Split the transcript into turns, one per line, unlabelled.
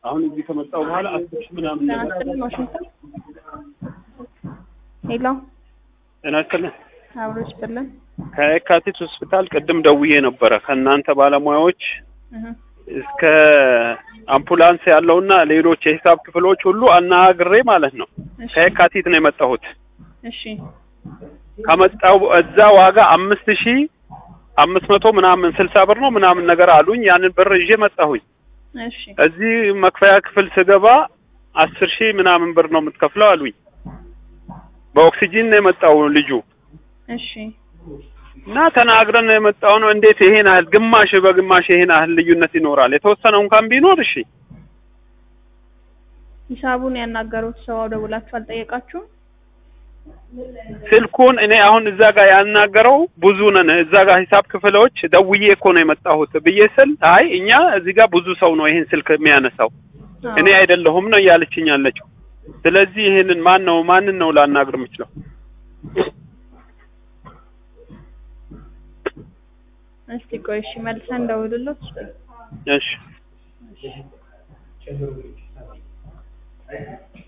አሁን እዚህ ከመጣሁ በኋላ አስር ሺህ ምናምን
ጤና
ነገር
ይስጥልን ዋሽንግተን ሄሎ
ጤና ይስጥልን
አብሮ ይስጥልን
ከየካቲት ሆስፒታል ቅድም ደውዬ ነበረ ከእናንተ ባለሙያዎች
እህ
እስከ አምቡላንስ ያለውና ሌሎች የሂሳብ ክፍሎች ሁሉ አናግሬ ማለት ነው።
እሺ
ከየካቲት ነው የመጣሁት።
እሺ
ከመጣው እዛ ዋጋ አምስት ሺህ አምስት መቶ ምናምን ስልሳ ብር ነው ምናምን ነገር አሉኝ። ያንን ብር ይዤ መጣሁኝ።
እሺ
እዚህ መክፈያ ክፍል ስገባ አስር ሺህ ምናምን ብር ነው የምትከፍለው አሉኝ። በኦክሲጂን ነው የመጣው ልጁ
እሺ
እና ተናግረን ነው የመጣው ነው። እንዴት ይሄን ያህል ግማሽ በግማሽ ይሄን ያህል ልዩነት ይኖራል? የተወሰነ እንኳን ቢኖር እሺ።
ሂሳቡን ያናገሩት ሰው ደውላችሁ አልጠየቃችሁም?
ስልኩን እኔ አሁን እዛ ጋር ያናገረው ብዙ ነን እዛ ጋር ሂሳብ ክፍሎች ደውዬ እኮ ነው የመጣሁት ብዬ ስል አይ እኛ እዚህ ጋር ብዙ ሰው ነው ይሄን ስልክ የሚያነሳው
አዎ።
እኔ አይደለሁም ነው እያለችኝ ያለችው። ስለዚህ ይሄንን ማን ነው ማንን ነው ላናግር የምችለው?
እስቲ ቆይ እሺ መልሰን ደውልሎት
እሺ